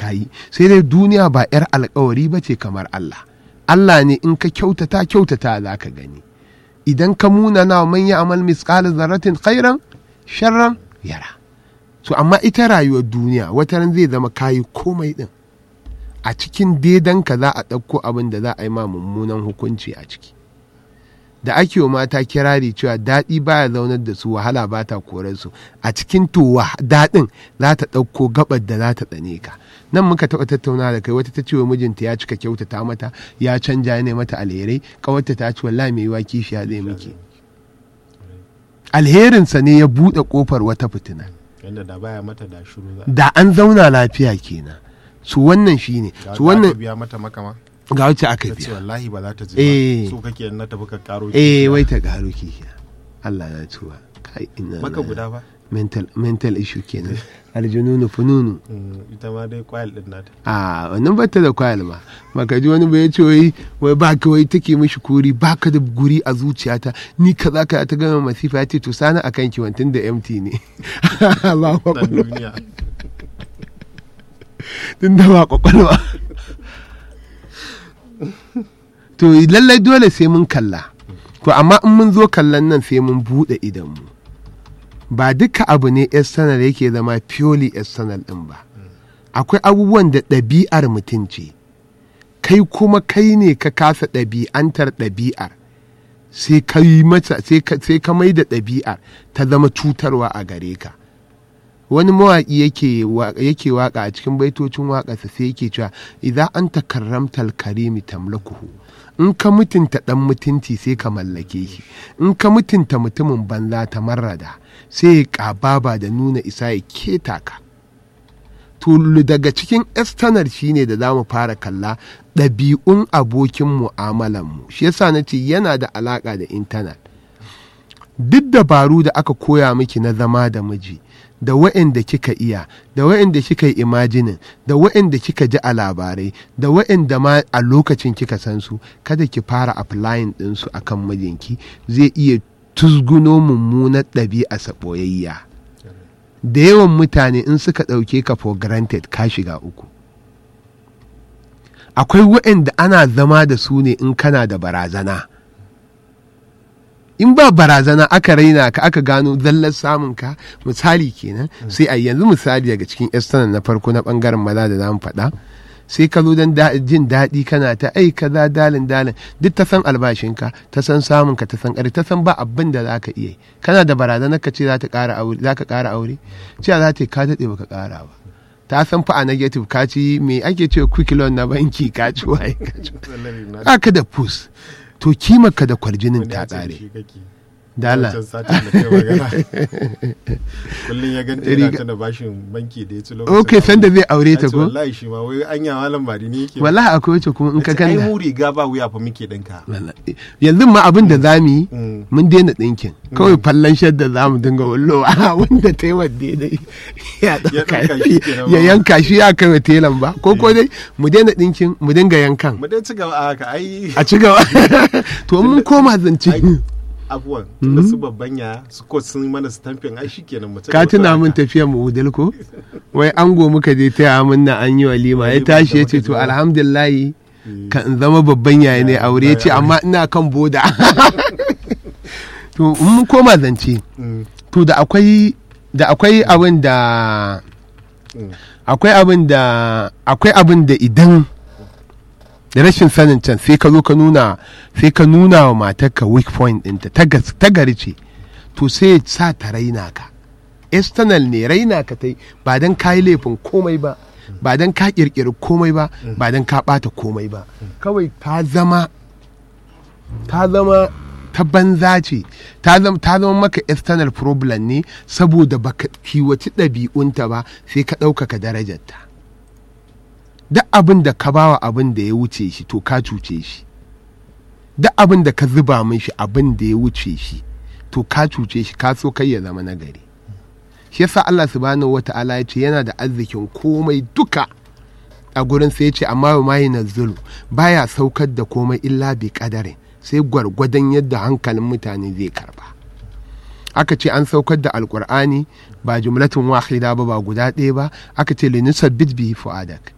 ta yi sai dai duniya ba 'yar alkawari ba ce kamar Allah Allah ne in ka kyautata kyautata za ka gani idan ka muna na man ya amal misqala zarratin khairan sharran yara so amma ita rayuwar duniya wata ran zai zama kayi komai din a cikin daidanka za a ɗauko abin da za a yi ma mummunan hukunci a ciki da ake wa mata kirari cewa daɗi baya zaunar da su wahala ba ta korar su a cikin to daɗin za ta ɗauko gabar da za ta tsane ka nan muka taɓa tattauna da kai wata ta ce wa mijinta ya cika kyautata mata ya canja ne mata alherai kawarta ta ce wallahi mai yiwa kishiya zai miki alherinsa ne ya buɗe ƙofar wata fitina yadda da baya mata da shuru za da an zauna lafiya kenan su wannan shine ga su wanda wannan aka biya mata makama ga wacce aka ta ce biya wallahi ba za ta ji Eh. ba so kake na tafi ka karo eh kishiya. wai ta gano kishiya Allah na tuwa kai ina maka guda ba mental mental issue kenan aljununu fununu Mm, ita ma dai kwayal din nata a wannan bata da kwayal ma maka ji wani bai ce wai wai ba ka wai take mishi kuri ba ka da guri a zuciyata ni ka za ka ta gama masifa ya ce to sana akan ki wantin da empty ne Allahu dan akbar duniya tun da ba kwakwalwa to lallai dole sai mun kalla to amma in mun zo kallon nan sai mun buɗe idanmu ba duka abu ne external yake zama purely external ɗin ba akwai abubuwan da ɗabi'ar mutum ce kai kuma kai ne ka kasa ɗabi'antar ɗabi'ar sai ka yi mata sai ka sai ka mai da ɗabi'ar ta zama cutarwa a gare ka wani mawaƙi yake wa- yake waka a cikin baitocin waƙarsa sai yake cewa idan an takarramtal karimi tamlakuhu in ka mutunta ɗan mutunci sai ka mallake shi in ka mutunta mutumin banza ta marrada sai ya ƙababa da nuna isa ya keta ka to daga cikin external shine da za mu fara kalla ɗabi'un abokin mu'amalanmu shi yasa na ce yana da alaƙa da intanet duk dabaru da aka koya miki na zama da miji da wa'anda kika iya da wa'anda kika yi imajinin da wa'anda kika ji a labarai da wa'anda ma a lokacin kika san su kada ki fara applying ɗinsu a kan mijinki zai iya tuzguno mummunar ɗabi'a ɓoyayya da yawan mutane in suka ɗauke ka for granted ka shiga uku akwai wa'anda ana zama da su ne in kana da barazana in ba barazana aka raina ka aka gano zallar samun ka misali kenan sai a yanzu misali daga cikin external na farko na bangaren maza da zamu faɗa sai ka zo don jin daɗi kana ta ai kaza dalin dalin duk ta san albashinka ta san samun ka ta san ƙari ta san ba abin da zaka iya yi kana da barazana ka ce za ta ƙara aure za ka ƙara aure cewa za ta yi ka daɗe baka ƙara ba ta san fa a negative ka ci me ake ce quick loan na banki ka ci waye ka ci Salari na ka da pus to kimarka da kwarjinin wani ta ya ce da ƙare shi kake. da Allah Wancan satin da kai magana. kullum ya ganta yana Riga- tana bashin banki da ya ci lokacin ok sanda zai aure Ya ta ce ko wallahi shi ma wai anya malam bari ne yake wallahi akwai wacce kuma in ka ai kalla mu riga ba wuya fa muke dinka Wallahi. yanzu ma abin da za mu yi Mm. mun daina ɗinkin kawai fallon shadda za mu dinga wallowa wanda ta yi wa daidai ya ɗauka ɗauka shi kenan ya ba. yanka shi ya kai wa telan ba ko ko dai mu daina ɗinkin mu dinga yankan mu dai ci gaba a haka ai a ci gaba to in mun koma zance Ai, abuwan tunda su babban ya su ko sun mana stamping ai shikenan mu ci ka gaba tuna da min haka. tafiyar mu udal ko wai ango muka je taya mun na an yi walima ya Walima tashi ya da ce muka to je. alhamdulillahi kan in zama babban yayi ne aure ya ce amma ina kan boda to in mun koma zance Mm, to da akwai da akwai abin da mm. akwai abin da akwai abin da idan da rashin sanin can sai ka zo ka nuna sai ka nuna wa matarka weak point ɗinta ta gas- ta gari ce to sai ya sa ta raina ka external ne raina ka ta yi ba don ka yi laifin komai ba ba don ka kirkiri komai ba ba don ka ɓata komai ba kawai ta zama ta zama ta banza ce ta zama ta zama maka external problem ne saboda baka kiwaci ɗabi'unta ba sai ka ɗaukaka darajarta duk abin da ka bawa abin da ya wuce shi to ka cuce shi duk abin da ka zuba min shi abin da ya wuce shi to ka cuce shi ka so kai ya zama nagari shi yasa Allah subhanahu wata'ala ya ce yana da arzikin komai duka a gurin sai ya ce amma wa mayi nazulu baya saukar da komai illa bi kadarin sai gwargwadon yadda hankalin mutane zai karba aka ce an saukar da alkur'ani ba jumlatin wahida ba ba guda ɗaya ba aka ce linusabbit bihi fu'adak